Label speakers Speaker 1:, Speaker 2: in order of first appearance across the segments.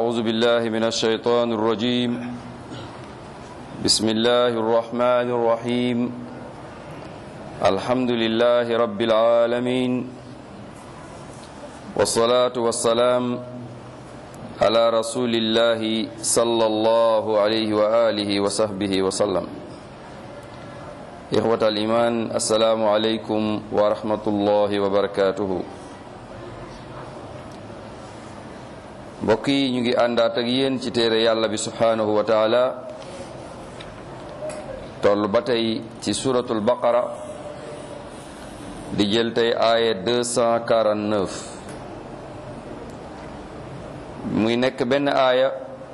Speaker 1: أعوذ بالله من الشيطان الرجيم بسم الله الرحمن الرحيم الحمد لله رب العالمين والصلاة والسلام على رسول الله صلى الله عليه وآله وصحبه وسلم إخوة الإيمان السلام عليكم ورحمة الله وبركاته mbokk yi ñu ngi àndaat ak yéen ci téere yàlla bi subhanahu wa taala toll ba tey ci suratul baqara di jël tey aaya 249 muy nekk benn aaya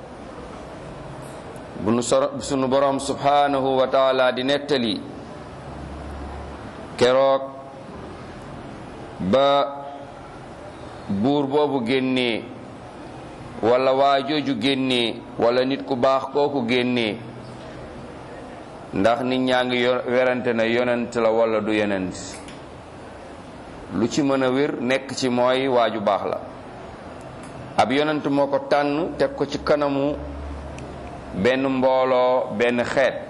Speaker 1: bu nu sunu borom subhanahu wa taala di nettali keroog ba buur boobu génnee wala waa jooju génnee wala nit ku baax kooku génnee ndax nit ñaa ngi werante na yonent la wala du yonent lu ci mën a wér nekk ci mooy waaju baax la ab yonent moo ko tànn teg ko ci kanamu benn mbooloo benn xeet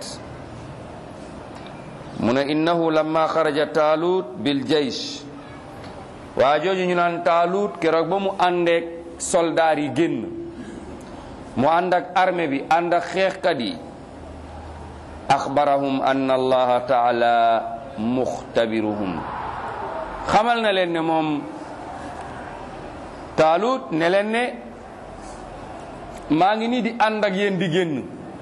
Speaker 1: mu ne innahu lamma xaraja taalut bil jaysh waa jooju ñu naan taalut keroog ba mu àndeek soldaar yi génn mu ànd ak armée bi ànd ak xeexkat yi axbarahum anna allaha taala muxtabiruhum xamal na leen ne moom taalut ne leen ne maa ngi nii di ànd ak yéen di génn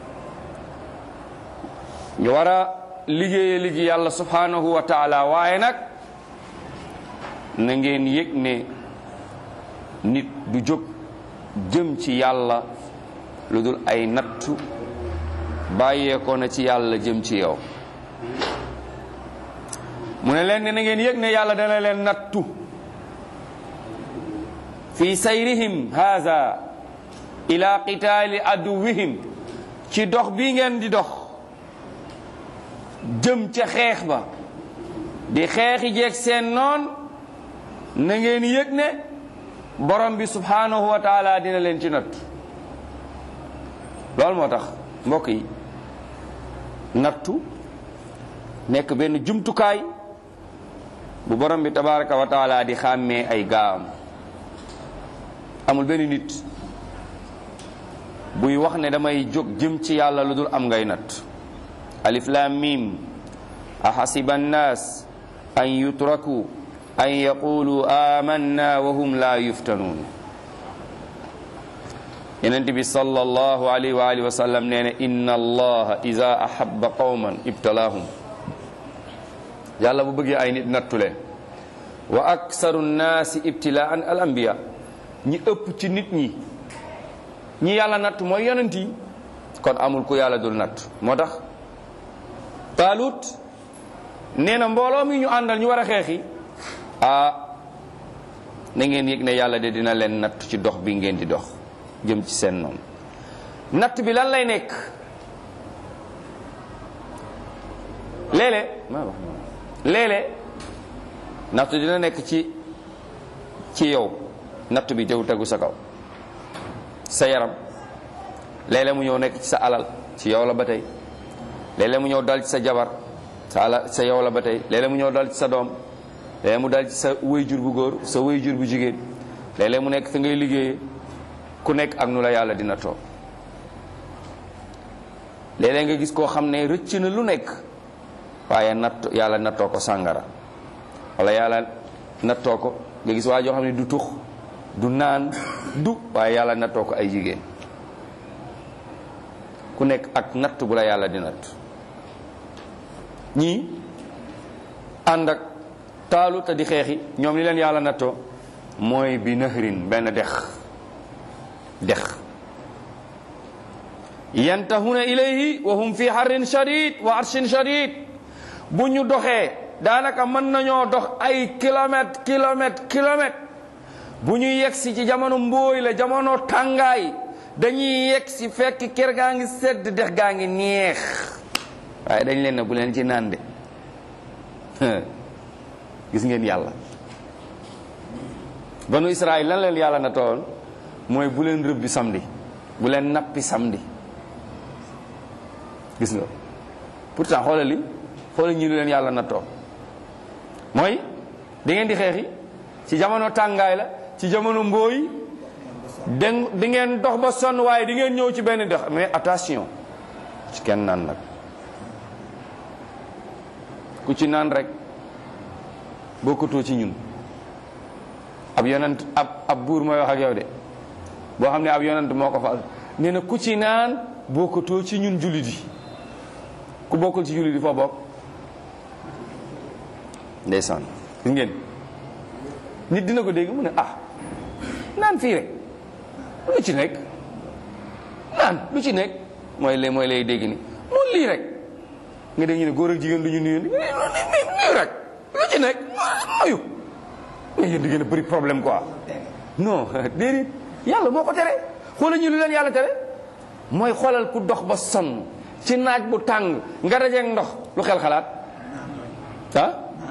Speaker 1: ñu war a liggéeye liggéey yàlla subhanahu wa taala waaye nag na ngeen yëg ne nit du jóg jëm ci yàlla lu dul ay nattu bàyyeekoo na ci yàlla jëm ci yow mu ne leen ne na ngeen yëg ne yàlla dana leen nattu fi sayrihim haza ila qitaali aduwihim ci dox bii ngeen di dox jëm ca xeex ba di xeexi jeeg seen noon na ngeen yëg ne borom bi subhanahu wa taala dina leen ci nattu loolu moo tax mbokk yi nattu nekk benn jumtukaay bu borom bi tabaraka wa taala di xàmmee ay gaam amul benn nit buy wax ne damay jóg jëm ci yàlla lu dul am ngay natt alif lam mim ahasiba annaas an yutraku an yaqulu amanna wa hum la yuftanuun yenent bi sallallahu alayhi wa alihi wa sallam nee na inna allaha ida ahabba qawman ibtalaahum yàlla bu bëggee ay nit nattule wa aksaru nnaasi ibtilaan al anbiya ñi ëpp ci nit ñi ñi yàlla natt mooy yonent yi kon amul ku yàlla dul natt moo tax taalut nee na mbooloo mi ñu àndal ñu war a xeexi ah na ngeen yëg ne yàlla de dina leen natt ci dox bi ngeen di dox jëm ci seen noonu natt bi lan lay nekk léeg-léeg léeg-léeg natt dina nekk ci ci yow natt bi tew tegu sa kaw sa yaram léeg-léeg mu ñëw nekk ci sa alal ci yow la ba tey léeg-léeg mu ñëw dal ci sa jabar sa alal sa yow la ba tey léeg-léeg mu ñëw dal ci sa doom léeg mu dal ci sa wéyjur bu góor sa wéyjur bu jigéen léeg-léeg mu nekk fi ngay liggéeyee ku nekk ak nu la yàlla dina toog léeg-léeg nga gis koo xam ne rëcc na lu nekk waaye natt yàlla nattoo ko sàngara wala yàlla nattoo ko nga gis waa joo xam ne du tux du naan du waaye yàlla nattoo ko ay jigéen ku nekk ak natt bu la yàlla di natt ñii ànd ak taalu te di xeexi ñoom li leen yàlla nattoo mooy bi nahrin benn dex dex yantahuna ilayhi wa hum fi harrin shadid wa arshin shadid bu ñu doxee daanaka mën nañoo dox ay kilomètre kilomètre kilomètre bu ñu yegsi ci jamono mbooy la jamono tàngaay dañuy yegsi fekk kër gaa ngi sedd dex gaa ngi neex waaye dañ leen ne bu leen ci naan de gis ngeen yàlla banu Israël lan leen yàlla na toon mooy bu leen rëbbi samedi bu leen nappi samedi gis nga pourtant xoolal li xoolal ñi lu leen yàlla nattoo mooy di ngeen di xeexi ci jamono tàngaay la ci jamono mbooy den di ngeen dox ba sonn waaye di ngeen ñëw ci benn dex mais attention ci kenn naan nag ku ci naan rek bokkutoo ci ñun ab yonent ab ab buur mooy wax ak yow de boo xam ne ab yonent moo ko fal nee na ku ci naan bokkutoo ci ñun jullit yi ku bokkul ci jullit yi foo bokk ndeysaan gis ngeen nit dina ko dégg mu ne ah naan fii rek lu ci nekk naan lu ci nekk mooy lay mooy lay dégg ni mun lii rek nga dégg ñu ne góor ak jigéen lu ñu nuyu nuyu rek lu ci nekk ayu mais yéen di ngeen a bëri problème quoi non déedéet yàlla moo ko tere xoolal ñu lu leen yàlla tere mooy xoolal ku dox ba sonn ci naaj bu tàng nga dajeeg ndox lu xel xalaat ah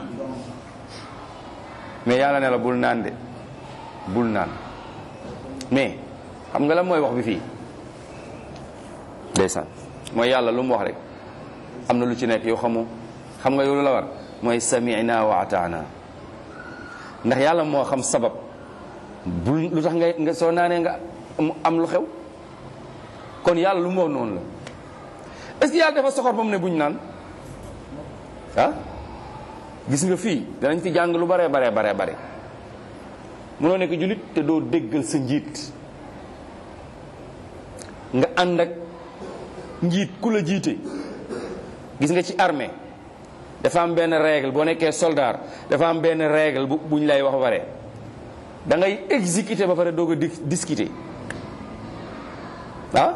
Speaker 1: mais yàlla ne la bul naan de bul naan mais xam nga la mooy wax bi fii ndeysaan mooy yàlla lu mu wax rek am na lu ci nekk yow xamoo xam nga yow lu la war mooy sami'na wa ataana ndax yàlla moo xam sabab bul lu tax ngay nga soo naanee nga am lu xew kon yàlla lu mu wax noonu la est-ce que yàlla dafa soxor ba mu ne buñ naan ah gis nga fii danañ fi jàng lu bare bare bare bare mënoo nekk jullit te doo déggal sa njiit nga ànd ak njiit ku la jiite gis nga ci armée dafa am benn règle boo nekkee soldat dafa am benn règle bu buñ lay wax ba pare da ngay exécuter ba pare doog a discuter ah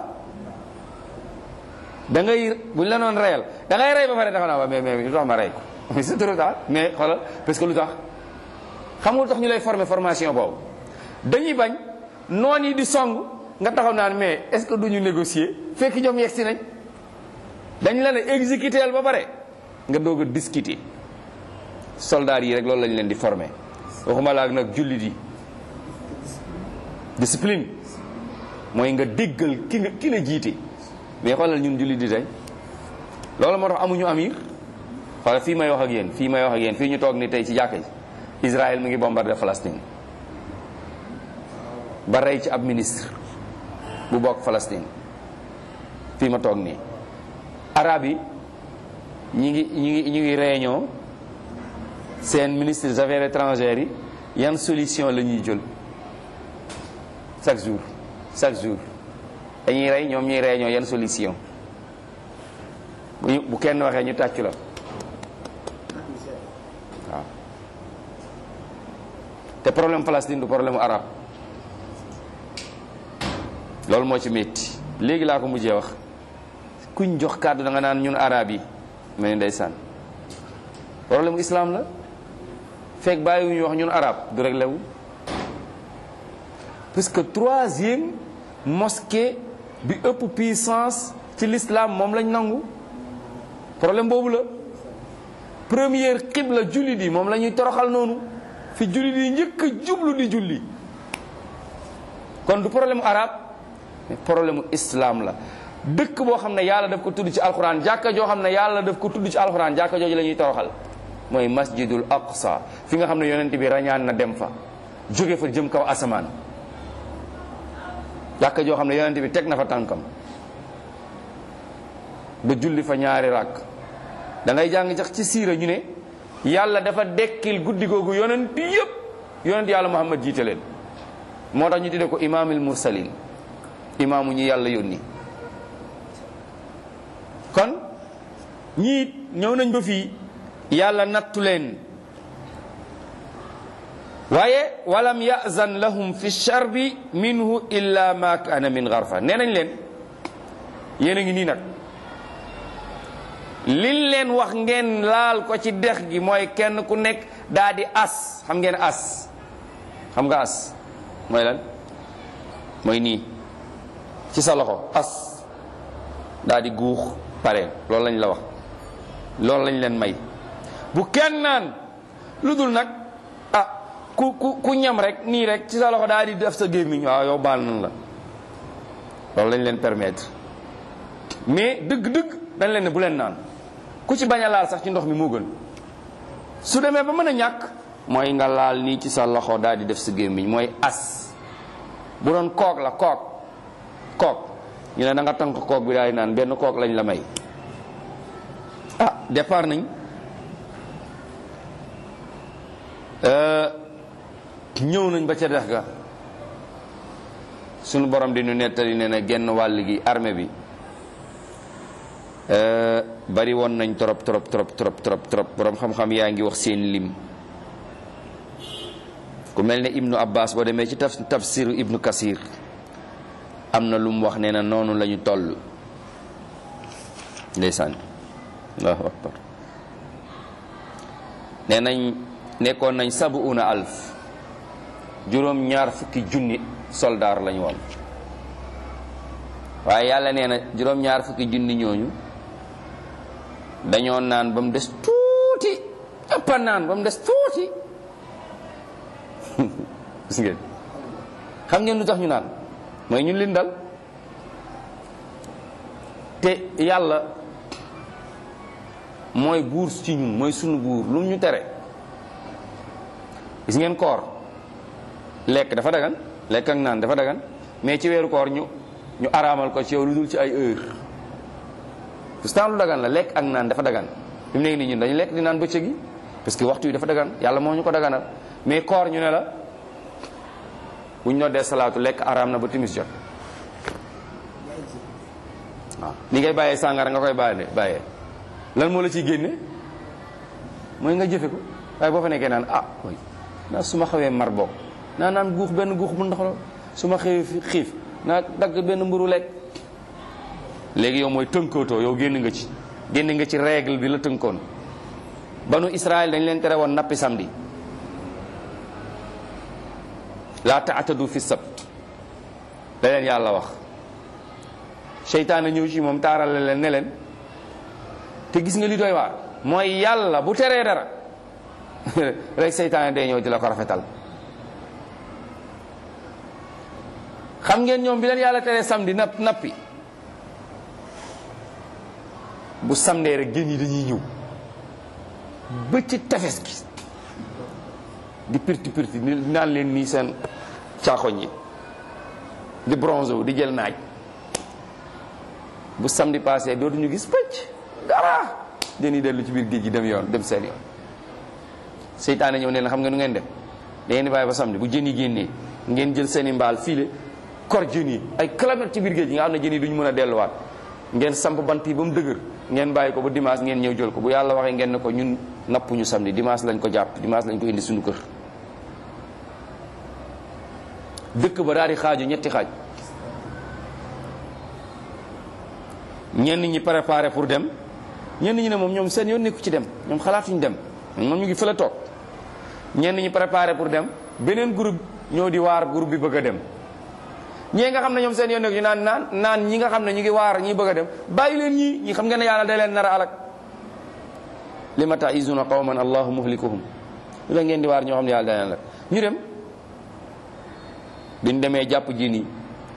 Speaker 1: da ngay buñ la noon reyal da ngay rey ba pare dafa naa waa mais mais lu tax ma rey ko mais c'est trop tard mais xoolal parce que lu tax xam nga lu tax ñu lay former formation boobu dañuy bañ noon yi di song nga taxaw naan mais est-ce que duñu négocier fekk ñoom yegg si nañ dañ la ne exécuter ba pare nga doog a discuter soldats yi rek loolu lañ leen di former waxuma la ak nag jullit yi discipline mooy nga déggal ki nga ki la jiite mais xoolal ñun jullit di tey loolu moo tax amuñu amir xoolal fii may wax ak yéen fii may wax ak yéen fii ñu toog ni tey ci jàkka ji Israël mi ngi bombardé Palestine ba rey ci ab ministre bu bokk Palestine fii ma toog nii arab yi ñi ngi ñi ngi ñi ngi réunion seen ministre des affaires étrangères yi yan solution la ñuy jël chaque jour chaque jour dañuy rey ñoom ñuy réunion yan solution bu ñu bu kenn waxee ñu tàccu la waaw te problème Palestine du problème mu arabe loolu moo ci métti léegi laa ko mujjee wax kuñ jox kàddu da nga naan ñun arab yi mel ni ndeysaan problème mu islam la fekk bàyyiwuñu wax ñun arab du réglé wu parce que troisième mosquée bi ëpp puissance ci l'islam moom lañ nangu problème boobu la première xibla jullit yi moom la ñuy toroxal noonu fi jullit yi njëkk a jublu di julli kon du problème arabe mais problème islam la dëkk boo xam ne yàlla daf ko tudd ci alxuraan jàkka joo xam ne yàlla daf ko tudd ci alxuraan jàkka jooju la ñuy toroxal mooy masjidul aqsa fi nga xam ne yonent bi rañaan na dem fa jóge fa jëm kaw asamaan jàkka joo xam ne yonent bi teg na fa tànkam ba julli fa ñaari ràkk da ngay jàng jax ci siira ñu ne yàlla dafa dekkil guddi googu yonent yëpp yonent yàlla muhammad jiite leen moo tax ñu tuddee ko imaamil mursalin imaamu ñi yàlla yónni kon ñii ñëw nañ ba fii yàlla nattu leen waaye walam yazan lahum fi charbi minhu illa ma kaana min garfa nee nañ leen yéen a ngi nii nag liñ leen wax ngeen laal ko ci dex gi mooy kenn ku nekk daa di as xam ngeen as xam nga as mooy lan mooy nii ci sa loxo as daa di guux pare loolu lañ la wax loolu lañ leen may bu kenn naan lu dul nag ah ku ku ku ñam rek nii rek ci sa loxo daal di def sa gémmiñ waaw yow baal nan la loolu lañ leen permettre mais dëgg-dëgg dañ leen ne bu leen naan ku ci bañ a laal sax ci ndox mi moo gën su demee ba mën a ñàkk mooy nga laal nii ci sa loxo daal di def sa gémmiñ mooy as bu doon kook la kook kook ñu ne da nga tànk kook bi daal di naan benn kook lañ la may ah départ nañ ñëw nañ ba ca dex ga sunu borom di ñu nettali ne na genn wàll gi armée bi bari woon nañ trop trop trop trop trop trop borom xam-xam yaa ngi wax seen lim ku mel ne ibnu abbas boo demee ci taf tafsiru ibnu kasir am na lu mu wax nee na noonu la ñu toll ndeysaan allahu akbar nee nañ nekkoon nañ sabuuna alf juróom ñaar fukki junni soldaar lañu woon waaye yàlla nee na juróom ñaar fukki junni ñooñu dañoo naan ba mu des tuuti ëppa naan ba mu des tuuti gis ngeen xam ngeen lu tax ñu naan mooy ñun leen dal te yàlla mooy buur ci ñun mooy sunu buur lu mu ñu tere gis ngeen koor lekk dafa dagan lekk ak naan dafa dagan mais ci weeru koor ñu ñu araamal ko ci yow lu dul ci ay heure pourtant lu dagan la lekk ak naan dafa dagan fi mu nekk nii ñun dañu lekk di naan bëccëg gi parce que waxtu yi dafa dagan yàlla moo ñu ko daganal mais koor ñu ne la bu ñu noddee salaatu lekk araam na ba timis jot waaw ni ngay bàyyee sàngara nga koy bàyyee bàyyee lan moo la ciy génne mooy nga jëfe ko waaye boo fa nekkee naan ah way naa su ma xawee mar bokk naa naan guux benn guux bu ndox la su ma xëyee xiif naa dagg benn mburu lekk léegi yow mooy tënkootoo yow génn nga ci génn nga ci règle bi la tënkoon banu Israël dañ leen tere woon nappi samedi laa taatadu fi sabt da leen yàlla wax seytaane ñëw ci moom taarale leen ne leen te gis nga li doy waar mooy yàlla bu teree dara rek seytaane day ñëw di la ko rafetal xam ngeen ñoom bi leen yàlla teree samedi napp nappi bu samdee rek jën yi dañuy ñëw ba ci tefes gi di pirti pirti ni naan leen nii seen caaxoñ yi di bronze wu di jël naaj bu samedi passé dootuñu gis pëcc dara jën yi dellu ci biir géej gi dem yoon dem seen yoon seytaane ñëw ne leen xam nga nu ngeen dem da ngeen di bàyyi ba samedi bu jën yi génnee ngeen jël seen i mbaal fiile kor jën yi ay kilomètres ci biir géej gi nga xam ne jën yi duñu mën a delluwaat ngeen samp bant yi ba mu dëgër ngeen bàyyi ko ba dimanche ngeen ñëw jël ko bu yàlla waxee ngeen ne ko ñun nappuñu samedi dimanche lañ ko jàpp dimanche lañ ko indi suñu kër dëkk ba daal di xaaju ñetti xaaj ñenn ñi préparé pour dem ñenn ñi ne moom ñoom seen yoon nekku ci dem ñoom xalaatuñu dem moom ñu ngi fële toog ñenn ñi préparé pour dem beneen groupe ñoo di waar groupe bi bëgg a dem ñii nga xam ne ñoom seen yoon nekku ñu naan naan naan ñi nga xam ne ñu ngi waar ñi bëgg a dem bàyyi leen ñii ñi xam ngeen ne yàlla day leen nar a alak li ma ta'izuna qawman allahu muhlikuhum lu la ngeen di waar ñoo xam ne yàlla day leen la ñu dem biñ demee jàpp jin yi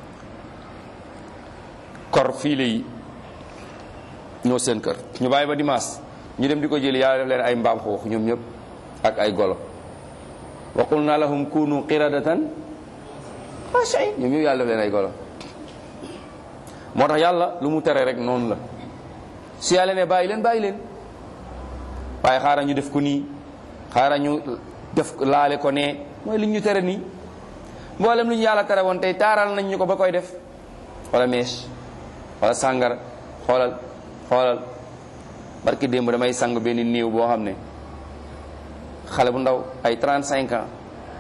Speaker 1: kor fiile yi ñoo seen kër ñu bàyyi ba dimanche ñu dem di ko jëli yàlla def leen ay mbaam xuux ñoom ñëpp ak ay golo wa qulna lahum kunu qiradatan xaashiin ñoom ñëpp yàlla def leen ay golo moo tax yàlla lu mu tere rek noonu la su yàlla ne bàyyi leen bàyyi leen waaye xaaral ñu def ko nii xaaral ñu def laale ko nee mooy li ñu tere nii mboolem lu ñu yàlla tere woon tey taaral nañ ñu ko ba koy def wala mees wala sàngara xoolal xoolal barki démb damay sang benn néew boo xam ne xale bu ndaw ay 35 ans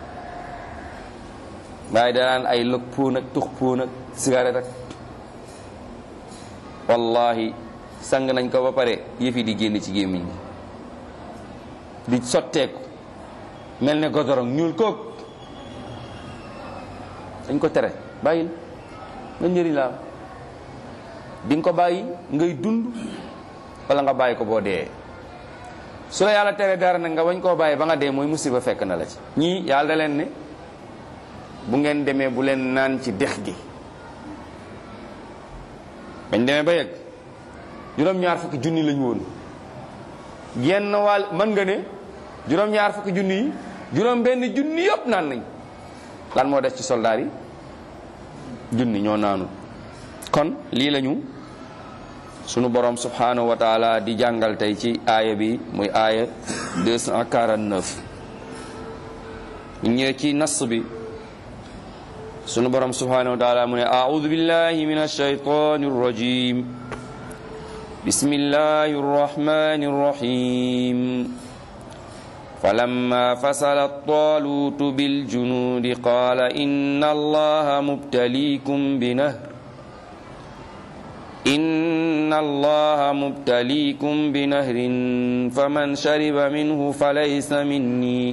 Speaker 1: waaye danaan ay lëg póon ak tux póon ak cigarette ak wallahi sang nañ ko ba pare yëf yi di génn ci gémmiñ gi di sotteeku mel ne godorong ñuul kook dañ ko tere bàyyil nga njëriñ la di nga ko bàyyi ngay dund wala nga bàyyi ko boo dee su la yàlla tere dara nag nga wañ koo bàyyi ba nga dee mooy musiba fekk na la ci ñii yàlla da leen ne bu ngeen demee bu leen naan ci dex gi bañ demee ba yegg juróom-ñaar fukki junni lañu woon genn wàll mën nga ne juróom-ñaar fukki junni yi juróom benn junni yëpp naan nañ lan moo des ci soldaar yi junni ñoo naanu kon lii lañu sunu borom subhanahu wa taala di jàngal tey ci aaya bi muy aaya 249 ñu ñëwee ci nas bi sunu borom subhanahu wa taala mu ne a'udhu billahi minash shaytanir rajim bismillahir rahmanir rahim فلما فصل الطالوت بالجنود قال إن الله مبتليكم بنهر إن الله مبتليكم بنهر فمن شرب منه فليس مني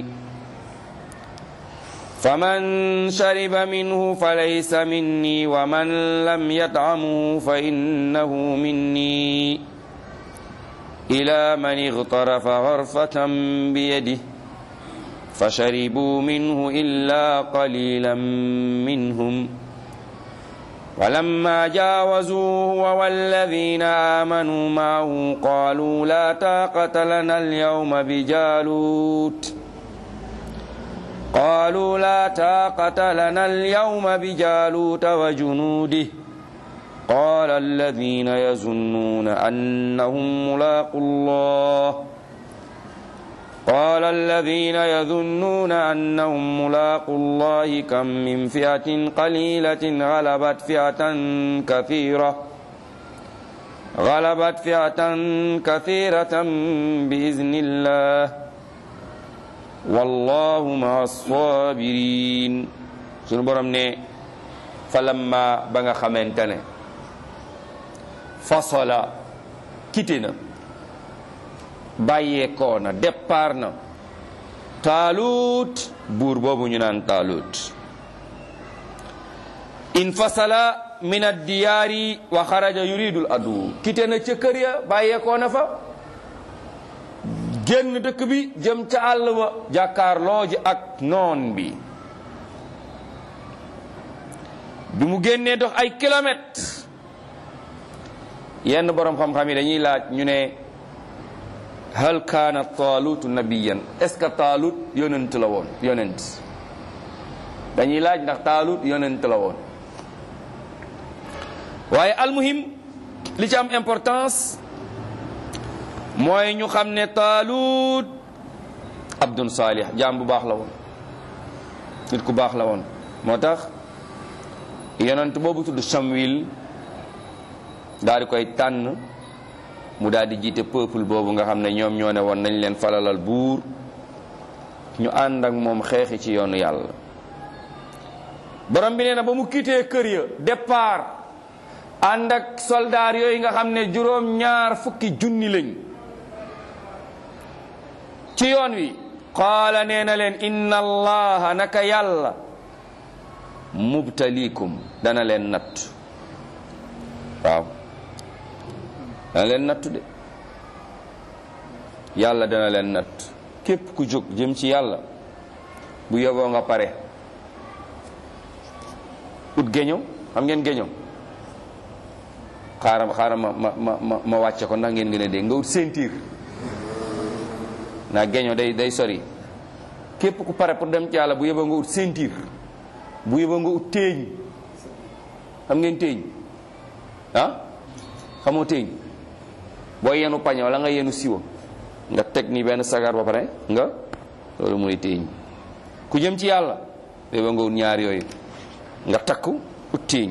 Speaker 1: فمن شرب منه فليس مني ومن لم يطعمه فإنه مني إلى من اغترف غرفة بيده فشربوا منه إلا قليلا منهم ولما جاوزوا هو والذين آمنوا معه قالوا لا طاقة لنا اليوم بجالوت قالوا لا طاقة لنا اليوم بجالوت وجنوده قال الذين يظنون أنهم ملاقوا الله قال الذين يظنون أنهم ملاقوا الله كم من فئة قليلة غلبت فئة كثيرة غلبت فئة كثيرة بإذن الله والله مع الصابرين سنو برم ne falamma ba nga xamante ne fasola kite na bàyyeekoo na départ na taalut buur boobu ñu naan taalut in fasala min addiyaari wa xaraja yuridul adu kite na ca kër ya bàyyeekoo na fa génn dëkk bi jëm ca àll ba jàkkaarloo ji ak noon bi bi mu génnee dox ay kilomètres yenn borom xam-xam yi dañuy laaj ñu ne hal kaana taalutu nabiyan est ce que taalut yonent la woon yonent dañuy laaj ndax taalut yonent la woon waaye almuhim li ci am importance mooy ñu xam ne taalut abdun saalih jaam bu baax la woon nit ku baax la woon moo tax yonent boobu tudd Samuel daal di koy tànn mu daal di jiite peuple boobu nga xam ne ñoom ñoo ne woon nañ leen falalal buur ñu ànd ak moom xeexi ci yoonu yàlla borom bi nee na ba mu quitté kër ya départ ànd ak soldaar yooyu nga xam ne juróom ñaar fukki junni lañ ci yoon wi qaala nee na leen inna allaha naka yàlla mubtalikum dana leen natt waaw dana leen nattu de yàlla dana leen natt képp ku jóg jëm ci yàlla bu yoboo nga pare ut géño xam ngeen géño xaaral xaaral ma ma ma ma ma wàcce ko ndax ngeen gën a dégg nga ut ceinture naa géño day day sori képp ku pare pour dem ci yàlla bu yoboo nga ut ceinture bu yoboo nga ut téeñ xam ngeen téeñ ah xamoo téeñ boo yenu pañe wala nga yenu siwo nga teg ni benn sagar ba pare nga loolu mooy téeñ ku jëm ci yàlla yoboo nga ut ñaar yooyu nga takku ut téeñ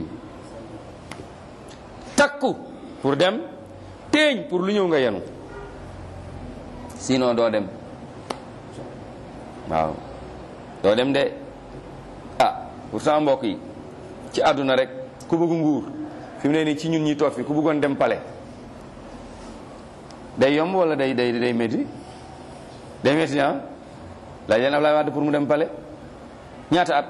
Speaker 1: takku pour dem téeñ pour lu ñëw nga yenu sinon doo dem waaw doo dem de ah pourtant mbokk yi ci àdduna rek ku bëgg nguur fi mu ne nii ci ñun ñi toog fi ku bëggoon dem pale day yomb wala day day day métti day métti ah laaj leen Ablaye Wade pour mu dem pale ñaata at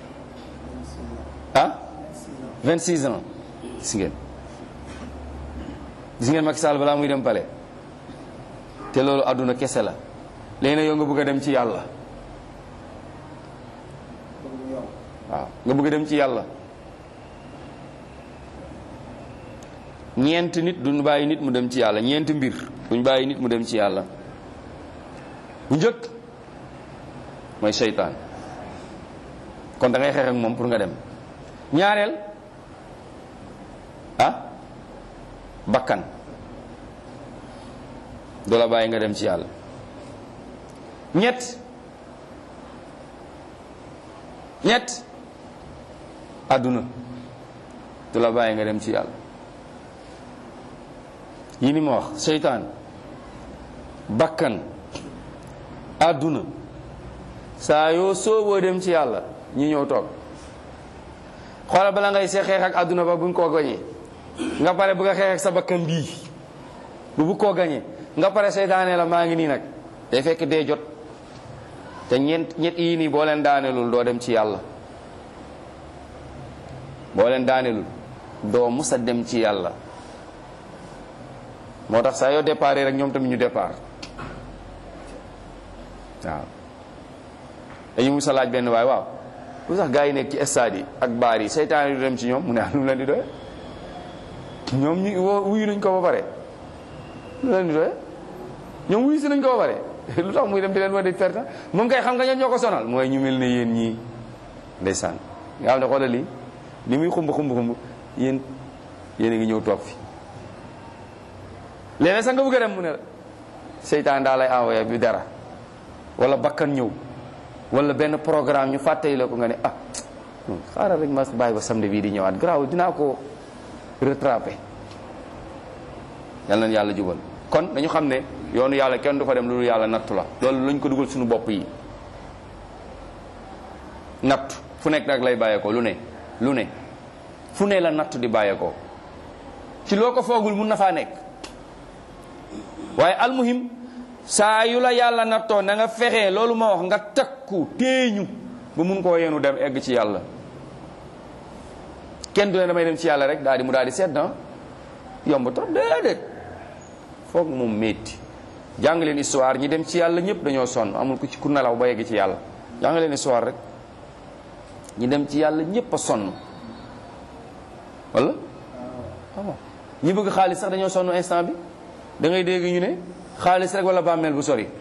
Speaker 1: ah 26 ans gis ngeen gis ngeen Macky Sall balaa muy dem pale te loolu àdduna kese la léegi nag yow nga bëgg a dem ci yàlla waaw nga bëgg a dem ci yàlla ñeent nit duñ bàyyi nit mu dem ci yàlla ñeent mbir duñ bàyyi nit mu dem ci yàlla bu njëkk mooy seytaan kon da ngay xeex ak moom pour nga dem ñaareel ah bakkan du la bàyyi nga dem ci yàlla ñett ñett àdduna du la bàyyi nga dem ci yàlla yi ni ma wax seytaan bakkan àdduna saa yoo sooboo dem ci yàlla ñi ñëw toog xoolal bala ngay see xeex ak àdduna ba buñ koo gañee nga pare bëgg a xeex ak sa bakkan bii bu bu koo gañee nga pare seytaane la maa ngi nii nag day fekk dee jot te ñeent ñett yii nii boo leen daanelul doo dem ci yàlla boo leen daanelul doo musa dem ci yàlla moo tax saa yoo départ rek ñoom tamit ñu départ waaw dañu musa laaj benn waay waaw lu sax gaa yi nekk ci stade yi ak baar yi seytaan yi du dem ci ñoom mu ne lu mu leen di doye ñoom ñu woo wuyu nañ ko ba pare lu leen di doye ñoom wuyu si nañ ko ba pare lu tax muy dem di leen wax di perte moom kay xam nga ñoom ñoo ko sonal mooy ñu mel ne yéen ñii ndeysaan nga xam ne xoolal lii li muy xumb xumb xumb yéen yéen a ngi ñëw toog fi léeg-léeg sax nga bëgg a dem mu ne la seytaan daa lay envoyé bi dara wala bakkan ñëw wala benn programme ñu fàttali la ko nga ne ah xaaral rek ma bàyyi ba samedi bii di ñëwaat garaaw dinaa ko rattrapé yal nañu yàlla jubal kon dañu xam ne yoonu yàlla kenn du fa dem loolu yàlla nattu la loolu lañ ko dugal suñu bopp yi natt fu nekk nag lay bàyyeekoo lu ne lu ne fu ne la natt di bàyyeekoo ci loo ko foogul mun na faa nekk waaye almuhim saa yu la yàlla nattoo na nga fexe loolu ma wax nga takku téeñu ba mun koo yenu dem egg ci yàlla kenn du ne damay dem ci yàlla rek daal di mu daal di sedd na yomb trop déedéet foog moom métti jàng leen histoire ñi dem ci yàlla ñëpp dañoo sonn amul ku ci ku nelaw ba yegg ci yàlla jàng leen histoire rek ñi dem ci yàlla ñëpp a sonn wala waaw ñi bëgg xaalis sax dañoo sonn instant bi da ngay dégg ñu ne xaalis rek wala bàmmeel bu sori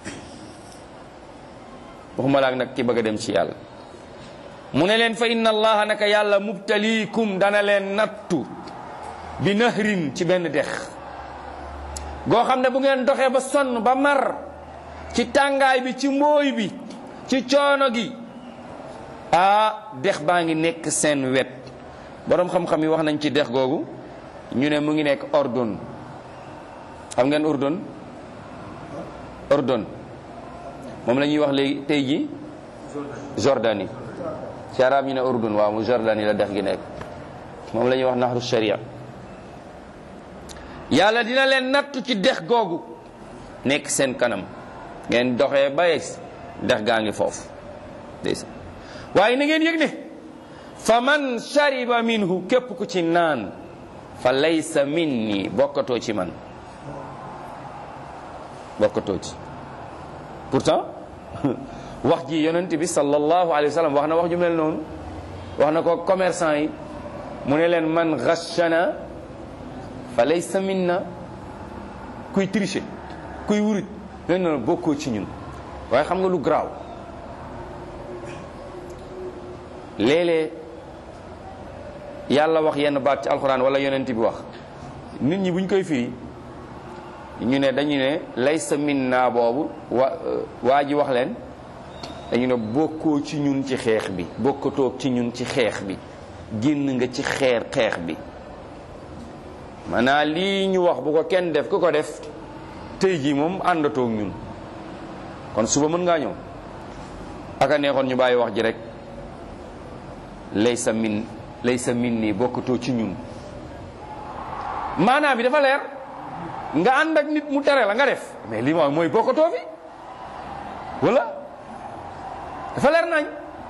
Speaker 1: waxuma laak nag ki bëgg a dem ci yàlla mu ne leen fa inna allaha naka yàlla mubtaliikum dana leen nattu bi nahrin ci benn dex goo xam ne bu ngeen doxee ba sonn ba mar ci tàngaay bi ci mbooy bi ci coono gi ah dex baa ngi nekk seen wet boroom xam-xam yi wax nañ ci dex googu ñu ne mu ngi nekk ordon xam ngeen ordon ordon moom la ñuy wax léegi tey ji Jordanie ci arab ñu ne ordon waaw mu Jordanie la dex gi nekk moom la ñuy wax naxru sharia yàlla dina leen nattu ci dex googu nekk seen kanam ngeen doxee ba yegg dex gaa ngi foofu ndeysaan waaye na ngeen yëg ne fa man shariba minhu képp ku ci naan fa laysa minni bokkatoo ci man bokkatoo ci pourtant wax ji yonent bi sallallahu alayhi wa sallam wax na wax ju mel noonu wax na ko commerçant yi mu ne leen man ghashana fa laysa minna kuy tricher kuy wuruj leen noonu bokkoo ci ñun waaye xam nga lu garaaw léeg-léeg yàlla wax yenn baat ci alxuraan wala yonent bi wax nit ñi buñ koy firi ñu ne dañu ne laysa minna boobu wa waa ji wax leen dañu ne bokkoo ci ñun ci xeex bi bokkatoo ci ñun ci xeex bi génn nga ci xeer xeex bi maanaam lii ñu wax bu ko kenn def ku ko def tey jii moom àndatoog ñun kon suba mën ngaa ñëw aka neexoon ñu bàyyi wax ji rek laysa min laysa min nii bokkatoo ci ñun maanaam bi dafa leer nga ànd ak nit mu tere la nga def mais lii mooy mooy bokkatoo fi wala dafa leer nañ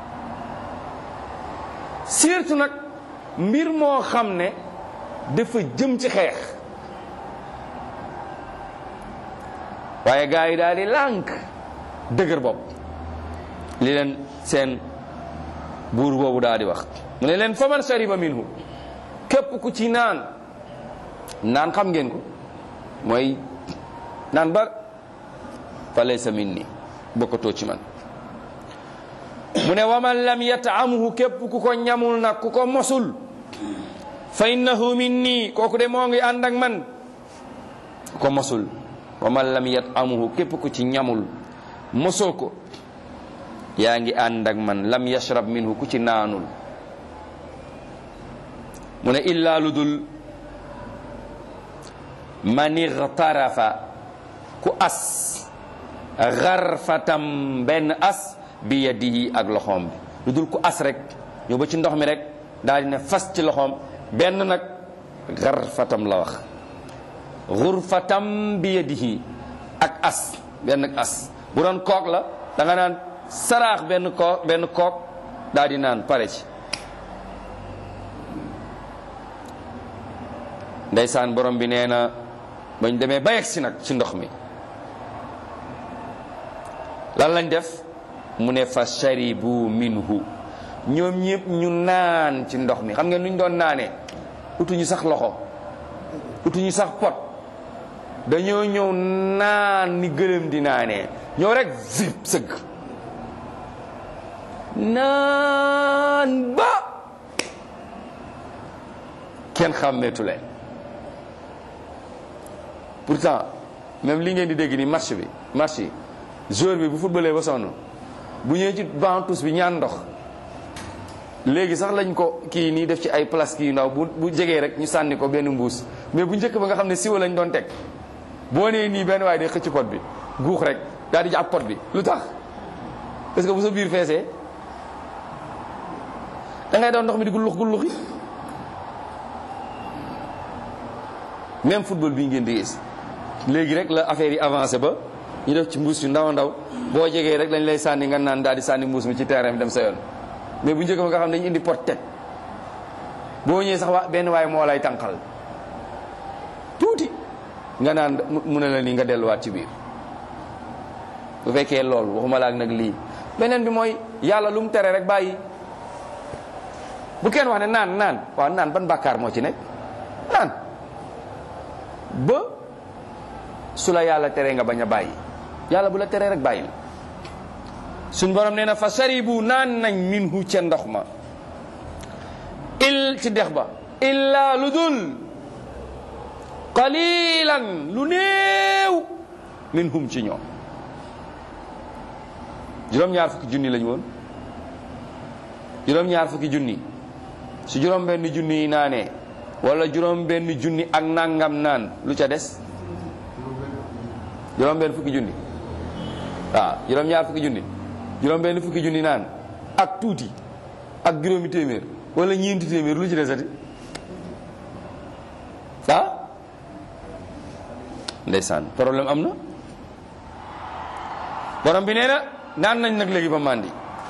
Speaker 1: surtout nag mbir moo xam ne dafa jëm ci xeex waaye gaa yi daal di lànk dëgër bopp li leen seen buur boobu daal di wax mu ne leen faman shariba minhu képp ku ci naan naan xam ngeen ko mooy naan ba fa laysa minni bokkatoo ci man mu ne waman lam yataamuhu képp ku ko ñamul nag ku ko mosul fa innahu minni kooku de moo ngi ànd ak man ku ko mosul waman lam yataamuhu képp ku ci ñamul mosoo ko yaa ngi ànd ak man lam yashrab minhu ku ci naanul mu ne illaa lu dul man igtarafa ku as garfatam benn as bi yadihi ak loxoom bi lu dul ku as rek ñëw ba ci ndox mi rek daal di ne fas ci loxoom benn nag garfatam la wax gurfatam bi yadihi ak as benn ak as bu doon kook la da nga naan saraax benn kook benn kook daal di naan pare ci ndeysaan borom bi nee na bañ demee ba yegsi nag ci ndox mi lan lañ def mu ne fa sharibu minhu ñoom ñëpp ñu naan ci ndox mi xam ngeen nu ñu doon naanee utuñu sax loxo utuñu sax pot dañoo ñëw naan ni gëlëm di naanee ñëw rek zip sëgg naan ba kenn xàmmeetu leen pourtant même li ngeen di dégg ni match bi match yi joueur bi bu footballee ba sonn bu ñëwee ci banc tous bi ñaan ndox léegi sax lañ ko kii nii def ci ay place kii yu ndaw bu bu jegee rek ñu sànni ko benn mbuus mais bu njëkk ba nga xam ne siwa lañ doon teg boo nee nii benn waaye day xëcc pot bi guux rek daal di jàpp pot bi lu tax parce que bu sa biir feesee da ngay doon ndox mi di gullux gulluxi même football bii ngeen di gis léegi rek la affaire yi avancé ba ñu def ci mbuus yu ndaw ndaw boo jegee rek lañ lay sànni nga naan daal di sànni mbuus mi ci terrain bi dem sa yoon mais bu njëkk ba nga xam ne dañu indi pot teg boo ñëwee sax waa benn waaye moo lay tànqal tuuti nga naan mu ne la nii nga delluwaat ci biir bu fekkee loolu waxuma la ak nag lii beneen bi mooy yàlla lu mu tere rek bàyyi bu kenn wax ne naan naan waaw naan ban bàkkaar moo ci nekk naan ba su la yàlla teree nga bañ a bàyyi yàlla bu la teree rek bàyyi suñ borom nee na fa saribu naan nañ minhu ca ndox ma il ci dex ba illa lu dul qalilan lu néew minhum ci ñoom juróom-ñaar fukki junni lañu woon juróom-ñaar fukki junni su juróom benn junni yi naanee wala juróom benn junni ak nangam naan lu ca des juróom benn fukki junni waaw juróom-ñaar fukki junni juróom benn fukki junni naan ak tuuti ak juróomi téeméer wala ñeenti téeméer lu ci desati ah ndeysaan problème am na borom bi nee na naan nañ nag léegi ba màndi